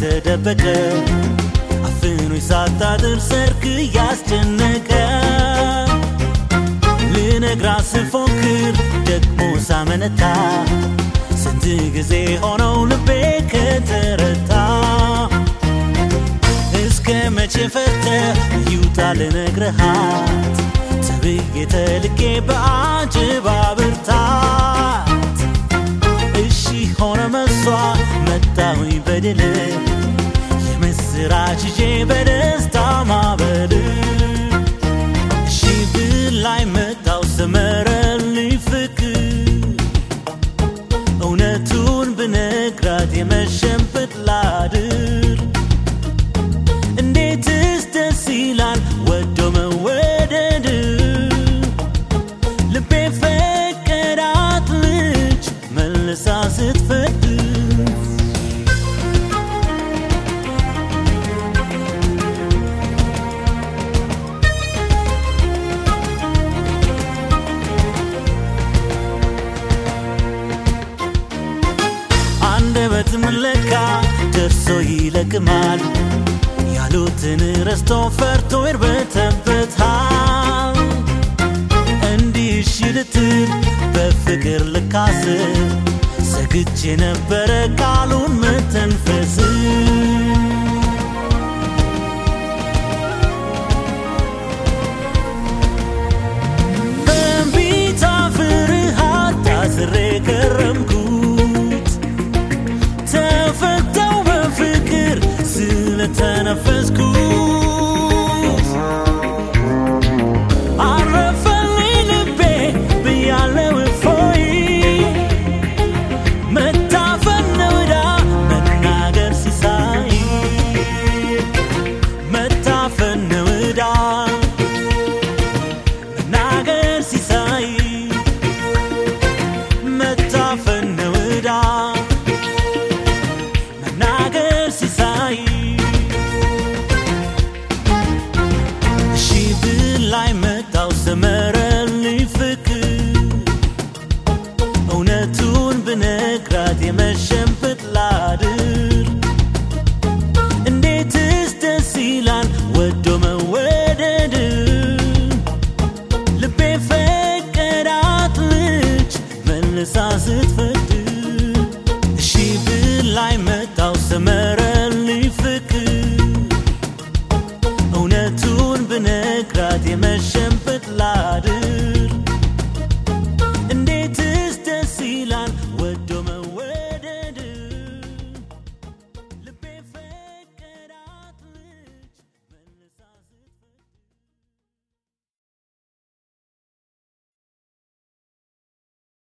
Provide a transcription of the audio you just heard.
የተደበቀ አፍኖ ሳታድር ሰርክ እያስጨነቀ ልነግራት ስፎክር ደግሞ ሳመነታ ስንት ጊዜ ሆነው ልቤ ከተረታ እስከ መቼ ፈርተ ይውጣ ልነግርሃት ተብዬ ተልኬ በአጅባ ብርታት እሺ ሆነ መሷ መጣሁኝ በድል የምስራች ይዤ በደስታ ማበል እሺ ብላይ መጣው ሰመረልኝ ፍቅር እውነቱን ብነግራት የመሸንበት ላድር እንዴትስ ደስ ይላል ወዶ መወደድ ልቤ ፈቀዳት ልጅ መልሳ ስትፈቅድ አንደበት ምለካ ደርሶ ይለቅማል ያሉትን ረስቶ ፈርቶ ይርበተበታል እንዲህ እሺ ልትል በፍቅር ልካስ ሰግቼ ነበረ ቃሉን መተንፈስ